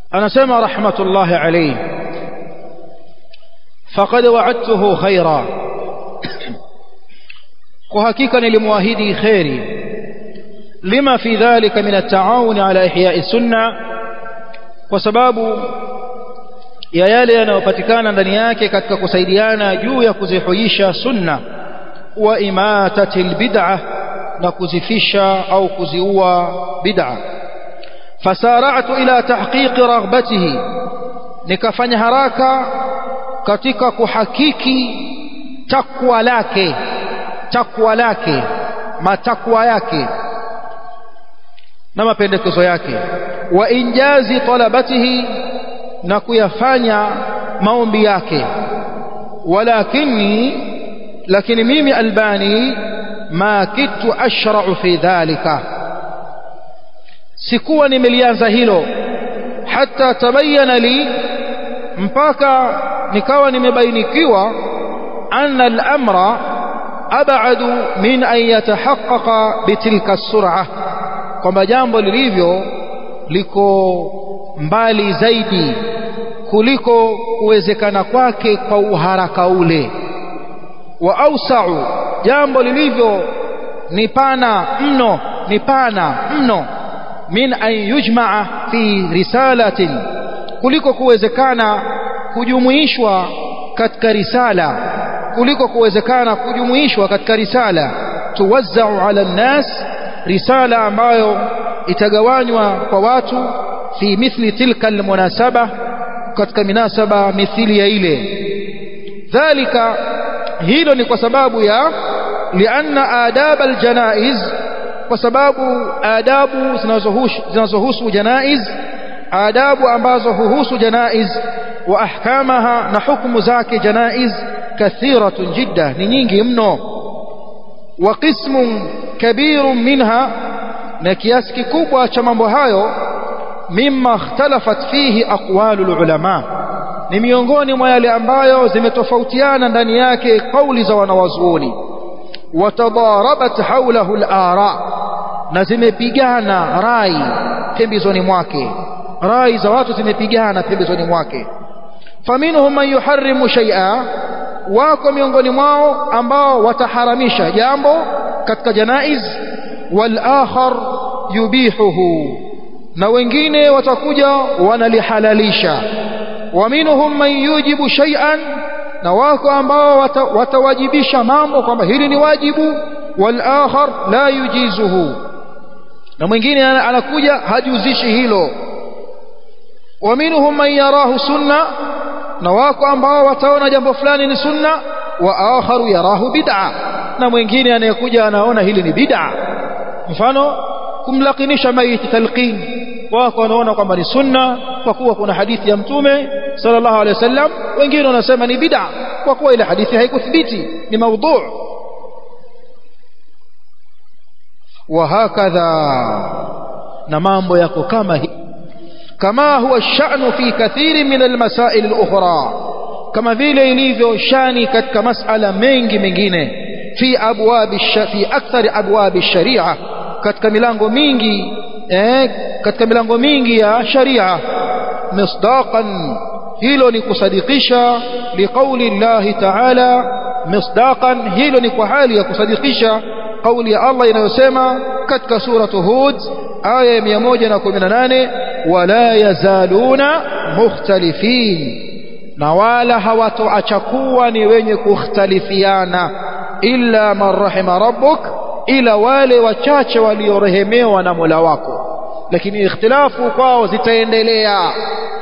anasema rahmatullahi alayhi faqad wa'adtuhu khaira kwa hakika nilimwahidi khairi lima fi dhalika min at-ta'awun ala ihya'i sunna kwa sababu ya yale yanayopatikana ndani yake katika kusaidiana juu ya kuzihuisha sunna wa imatati albid'ah na kuzifisha au kuziua bid'a fasara'tu ila tahqiqi raghbatihi nikafanya haraka katika kuhakiki takwa lake takwa lake matakwa yake na mapendekezo yake wa injazi talabatihi na kuyafanya maombi yake walakini lakini mimi albani ma kitu ashra'u fi dhalika sikuwa nimelianza hilo hata tabayyana li mpaka nikawa nimebainikiwa anna al-amra ab'adu min an yatahaqqaqa bitilka as-sur'ah kwamba jambo lilivyo liko mbali zaidi kuliko kuwezekana kwake kwa uharaka ule wa ausau jambo lilivyo ni pana mno ni pana mno min an yujmaa fi risalatin kuliko kuwezekana kujumuishwa katika risala kuliko kuwezekana kujumuishwa katika risala tuwazzau ala nnas risala ambayo itagawanywa kwa watu fi mithli tilka almunasaba katika minasaba mithili ya ile dhalika hilo ni kwa sababu ya lianna adab aljanaiz kwa sababu adabu zinazohusu zinazohusu janaiz adabu ambazo huhusu janaiz wa ahkamaha na hukumu zake janaiz kathiratun jidda ni nyingi mno wa qismun kabirun minha na kiasi kikubwa cha mambo hayo mimma ikhtalafat fihi aqwalul ulama ni miongoni mwa yale ambayo zimetofautiana ndani yake kauli za wanawazuoni watadarabat haulahu al-ara na zimepigana rai pembezoni mwake rai za watu zimepigana pembezoni mwake faminhum man yuharrimu shay'a wako miongoni mwao ambao wataharamisha jambo katika janaiz wal akhar yubihuhu na wengine watakuja wanalihalalisha wa minhum man yujibu shay'an na wako ambao wata, watawajibisha mambo kwamba hili ni wajibu wal akhar la yujizuhu na mwingine anakuja hajuzishi hilo wa minhum man yarahu sunna na wako ambao wataona jambo fulani ni sunna wa akharu yarahu bid'a na mwingine anayekuja anaona hili ni bid'a mfano kumlakinisha maiti talqin wako wanaona kwamba ni sunna kwa kuwa kuna hadithi ya mtume sallallahu alaihi wasallam wengine wanasema ni bid'a kwa kuwa ile hadithi haikuthibiti ni maudhu وهكذا na mambo yako kama hii kama huwa sha'nu fi kathiri min almasail alukhra kama vile ilivyo shani katika masala mengi mengine fi abwab fi akthar abwab ash-sharia katika milango mingi eh katika milango mingi ya sharia misdaqan hilo ni kusadikisha liqauli Allah ta'ala misdaqan hilo ni kwa hali ya kusadikisha kauli ya Allah inayosema katika suratu Hud aya ya 118 wala yazaluna mukhtalifin na wala hawatoacha kuwa ni wenye kukhtalifiana illa man rahima rabbuk ila wale wachache waliorehemewa na Mola wako lakini ikhtilafu kwao zitaendelea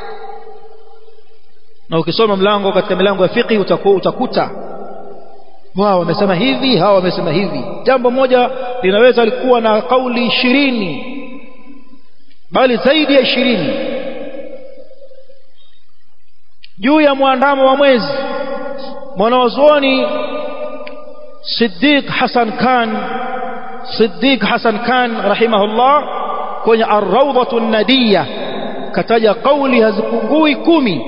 na ukisoma mlango katika milango ya fiqh utakuta wao wamesema hivi hawa wamesema hivi jambo moja linaweza likuwa na kauli ishirini bali zaidi ya ishirini juu ya mwandamo wa mwezi mwanawazuoni Siddiq Hassan Khan Siddiq Hassan Khan rahimahullah kwenye ar-rawdatu nadiya kataja kauli hazipungui kumi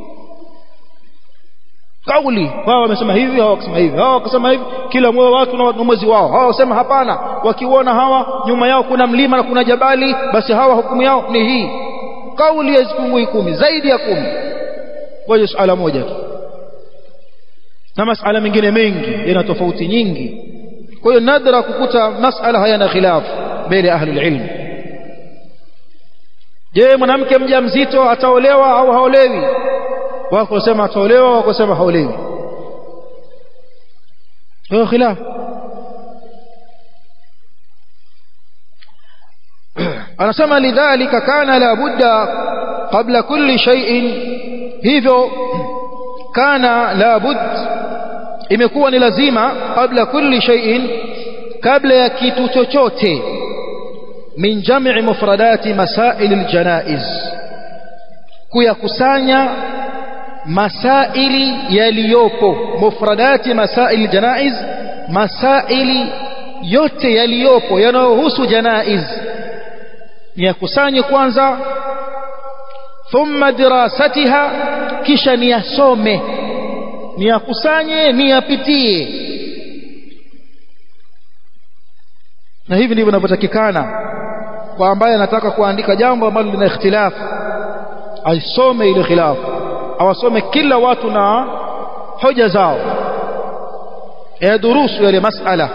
kauli wao wamesema hivi hao wakasema hivi hao wakasema hivi kila mmoja watu na mwezi wao hao wasema hapana wakiona hawa nyuma yao kuna mlima na kuna jabali basi hawa hukumu yao ni hii kauli hazipungui kumi zaidi ya kumi kwa suala moja tu na masala mengine mengi yana tofauti nyingi kwa hiyo nadra kukuta masala hayana khilaf mbele ahlul ilm je mwanamke mjamzito ataolewa au haolewi wako wasema ataolewa wako wasema haolewi hiyo khilaf anasema lidhalika kana la budda qabla kulli shay'in hivyo kana la bud imekuwa ni lazima kabla kulli shay'in kabla ya kitu chochote min jam'i mufradati masail aljanaiz kuyakusanya masaili yaliyopo mufradati masail aljanaiz masaili yote yaliyopo yanayohusu janaiz niyakusanye kwanza thumma dirasatiha kisha niyasome niyakusanye niyapitie na hivi ndivyo inavyotakikana kwa ambaye anataka kuandika jambo ambalo lina ikhtilaf aisome ile khilaf awasome kila watu na hoja zao yadurusu yale masala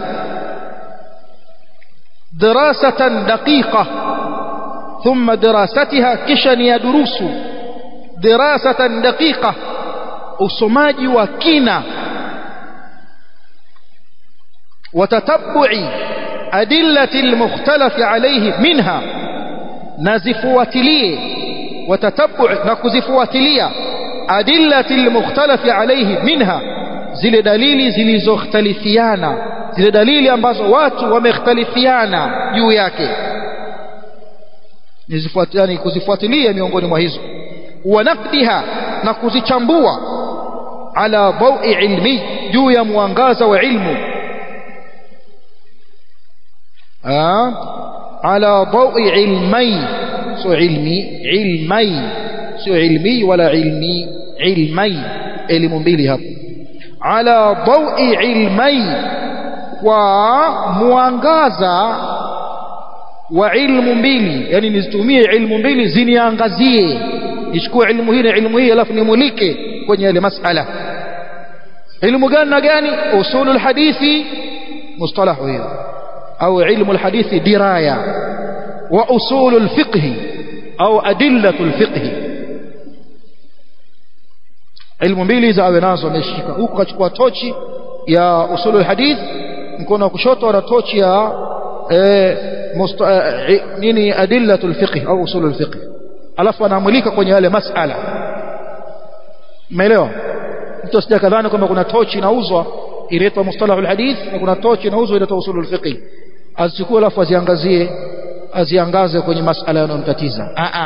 دراسة دقيقة ثم دراستها كشن يدرس دراسة دقيقة usomaji wa kina وتتبع أدلة المختلف عليه منها نزفواتليه وتتبع نكزفواتليه أدلة المختلف عليه منها zile dalili zilizoختلفiana zile dalili ambazo watu wamekhtalifiana juu yake nizifuatiani kuzifuatilia miongoni mwa hizo wanaqdiha na kuzichambua ala dawi ilmi juu ya mwangaza wa ilmu ala dawi ilmai sio ilmi ilmai sio ilmi wala ilmi ilmai elimu mbili hapo ala dawi ilmai kwa mwangaza wa ilmu mbili yani nizitumie ilmu mbili ziniangazie nichukue ilmu hii na ilmu hii alafu nimulike kwenye ile masala ilmu gani na gani usulul hadithi mustalahu hiyo au ilmu alhadithi diraya wa usulul fiqh au adillatul fiqh ilmu mbili za awe nazo ameshika huku kachukua tochi ya usulul hadith mkono wa kushoto ana tochi ya eh, musta, eh, nini adillatul fiqh au usulul fiqh alafu anaamulika kwenye yale masala umeelewa mtu asija kadhani kwamba kuna tochi inauzwa inaitwa mustalahul hadith na kuna tochi inauzwa inaitwa usulul fiqh azichukue alafu aziangazie aziangaze kwenye masala yanayomtatiza a a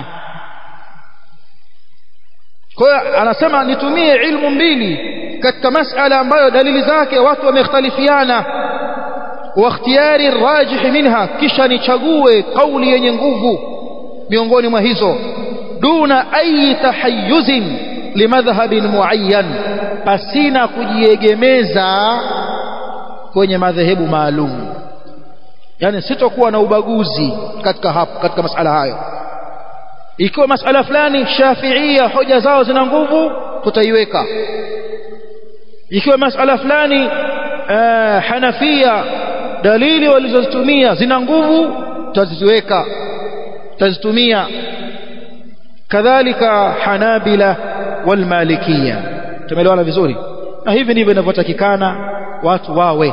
kwa hiyo anasema nitumie ilmu mbili katika masala ambayo dalili zake watu wamekhtalifiana wa ikhtiyari rajih minha kisha nichague kauli yenye nguvu miongoni mwa hizo duna ayi tahayyuzin limadhhabin muayyan pasina kujiegemeza kwenye madhehebu maalum yani sitokuwa na ubaguzi katika hapo katika masala hayo ikiwa masala fulani shafiia hoja zao zina nguvu tutaiweka ikiwa masala fulani uh, hanafia dalili walizozitumia zina nguvu tutaziweka tutazitumia kadhalika hanabila walmalikia tumeelewana vizuri na hivi ndivyo inavyotakikana watu wawe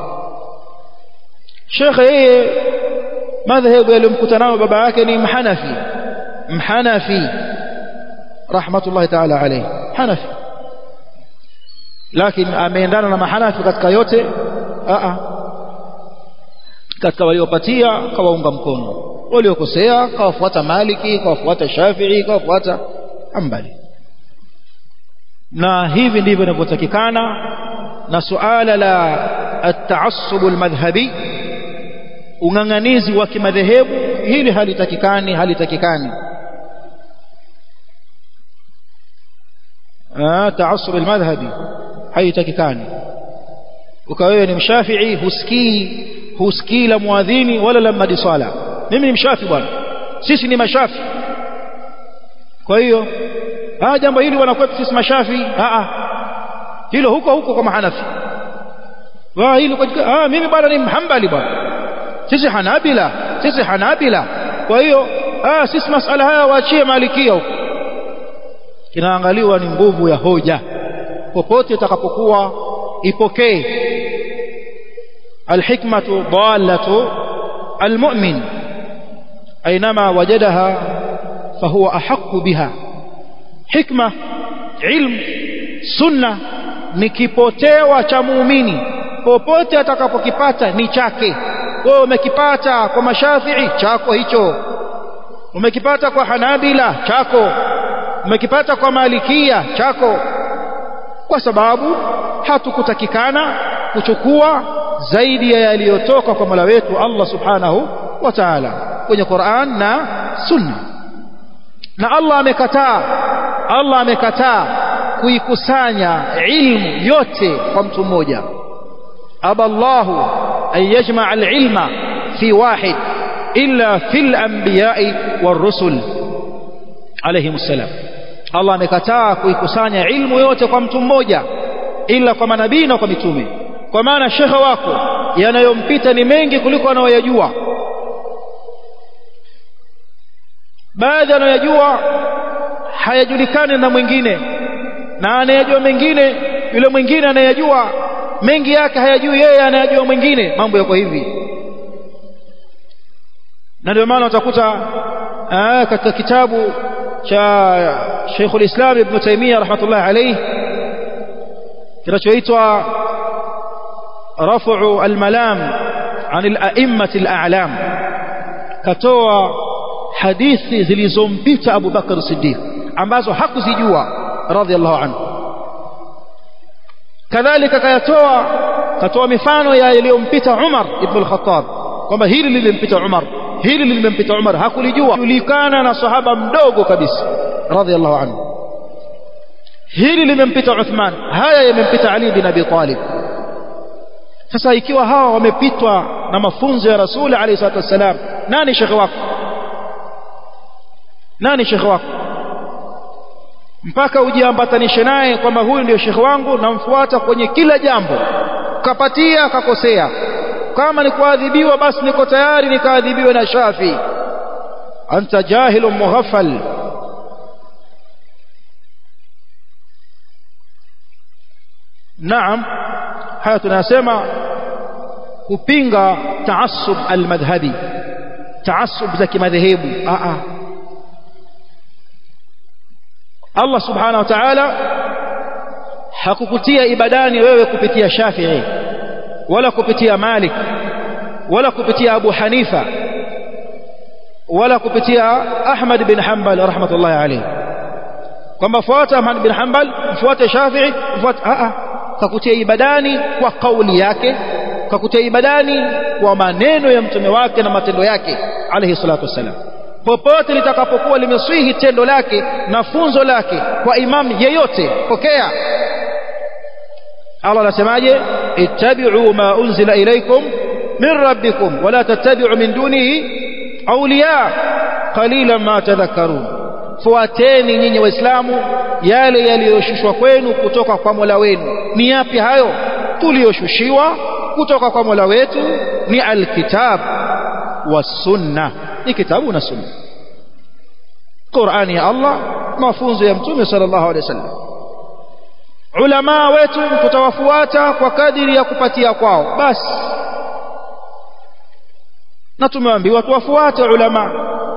shekhe yeye madhehebu yaliyomkuta nayo baba yake ni mhanafi mhanafi rahmatullahi taala alayhi hanafi lakini ameendana na mahanafi katika yote a katika waliopatia kawaunga mkono waliokosea kawafuata maliki kawafuata shafii kawafuata ambali na hivi ndivyo inavyotakikana na suala la at-taassub al-madhhabi ung'ang'anizi wa kimadhehebu hili halitakikani halitakikani ah taassub al-madhhabi haitakikani ukawa wewe ni mshafii husikii husikii la muadhini wala la madi sala mimi ni mshafi bwana sisi ni mashafi kwa hiyo ah jambo hili wanakwetu sisi mashafi ah ah hilo huko huko kwa mahanafi wa hilo kwa ah mimi bwana ni mhambali bwana sisi hanabila sisi hanabila kwa hiyo ah sisi masala haya waachie malikia huko kinaangaliwa ni nguvu ya hoja popote itakapokuwa ipokee alhikmatu dallatu almu'min أينما وجدها فهو أحق بها حكمة علم سنة nikipotewa cha muumini popote atakapokipata ni chake wewe umekipata kwa mashafii chako hicho umekipata kwa hanabila chako umekipata kwa malikia chako kwa sababu hatukutakikana kuchukua zaidi ya yaliyotoka kwa Mola wetu Allah subhanahu wa ta'ala kwenye Qur'an na Sunna na Allah amekataa Allah amekataa kuikusanya ilmu yote kwa mtu mmoja aballahu an yajma' al-ilma fi wahid illa fil anbiya'i war-rusul alayhim salam Allah amekataa kuikusanya ilmu yote kwa mtu mmoja ila kwa manabii na kwa mitume kwa maana shekhe wako yanayompita ni mengi kuliko anayoyajua baadhi anayojua hayajulikani na mwingine na anayejua mengine yule mwingine anayejua mengi yake hayajui yeye anayajua mwingine mambo yako hivi na ndio maana utakuta katika kitabu cha Sheikhul Islam Ibn Taymiyyah rahmatullah alayhi kinachoitwa رفع الملام عن الأئمة الأعلام كتوى hadithi zilizompita Abu Bakar Siddiq ambazo hakuzijua radhiallahu anhu kadhalika kayatoa katoa mifano ya yaliyompita Umar ibn al-Khattab kwamba hili lilimpita Umar hili lilimpita Umar hakulijua julikana na sahaba mdogo kabisa radhiallahu anhu hili limempita Uthman haya yamempita Ali bin Abi Talib sasa ikiwa hawa wamepitwa na mafunzo ya Rasul alayhi salatu wasalam nani shekhe wako nani shekhe wako mpaka ujiambatanishe naye kwamba huyu ndio shekhe wangu namfuata kwenye kila jambo kapatia akakosea kama ni kuadhibiwa basi niko tayari nikaadhibiwe na Shafi anta jahilun mughaffal naam haya tunasema kupinga taassub almadhhabi taassub za kimadhehebu a a Allah subhanahu wa ta'ala hakukutia ibadani wewe kupitia Shafi'i wala kupitia Malik wala kupitia Abu Hanifa wala kupitia Ahmad bin Hanbal rahmatullahi alayhi kwamba fuata Ahmad bin Hanbal mfuate Shafi'i mfuate a a kakutia ibadani kwa kauli yake kakutia ibadani kwa maneno ya mtume wake na matendo yake alayhi salatu wasalam popote litakapokuwa limeswihi tendo lake na funzo lake kwa imam yeyote pokea Allah anasemaje ittabi'u ma unzila ilaykum min rabbikum wala tattabi'u min dunihi awliya qalilan ma tadhakkarun fuateni nyinyi waislamu yale yaliyoshushwa kwenu kutoka kwa Mola wenu ni yapi hayo tuliyoshushiwa kutoka kwa Mola wetu ni alkitab wasunna ni kitabu na sunna Qur'ani ya Allah mafunzo ya mtume sallallahu alaihi wasallam ulama wetu tutawafuata kwa kadiri ya kupatia kwao basi na tumeambiwa tuwafuate ulama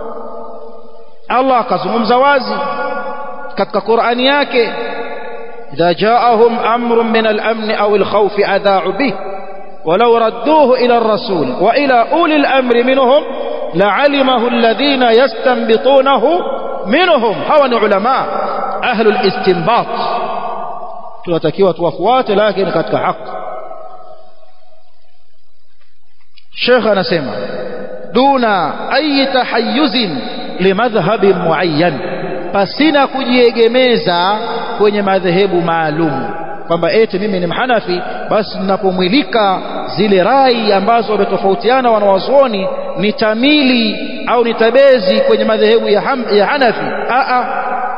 Allah akazungumza wazi katika Qur'ani yake idha ja'ahum amrun min al-amn aw al-khawf adha'u bih ولو ردوه إلى الرسول وإلى أولي الأمر منهم لعلمه الذين يستنبطونه منهم هو علماء أهل الاستنباط tunatakiwa tuwafuate lakini katika haki Sheikh anasema duna ayi tahayyuzin limadhhabin muayyan pasina kujiegemeza kwenye madhehebu maalum kwamba eti mimi ni mhanafi basi ninapomwilika zile rai ambazo wametofautiana wanawazuoni nitamili au nitabezi kwenye madhehebu ya, ham, ya Hanafi a a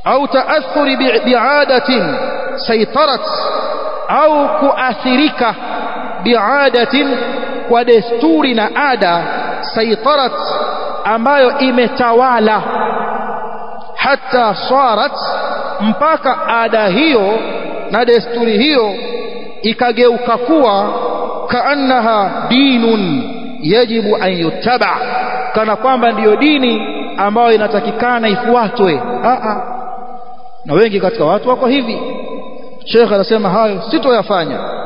au taathuri bi'adatin saitarat au kuathirika bi'adatin kwa desturi na ada saitarat ambayo imetawala hata sarat mpaka ada hiyo na desturi hiyo ikageuka kuwa kaannaha dinun yajibu an yuttaba kana kwamba ndiyo dini ambayo inatakikana ifuatwe na wengi katika watu wako hivi Sheikh anasema hayo sitoyafanya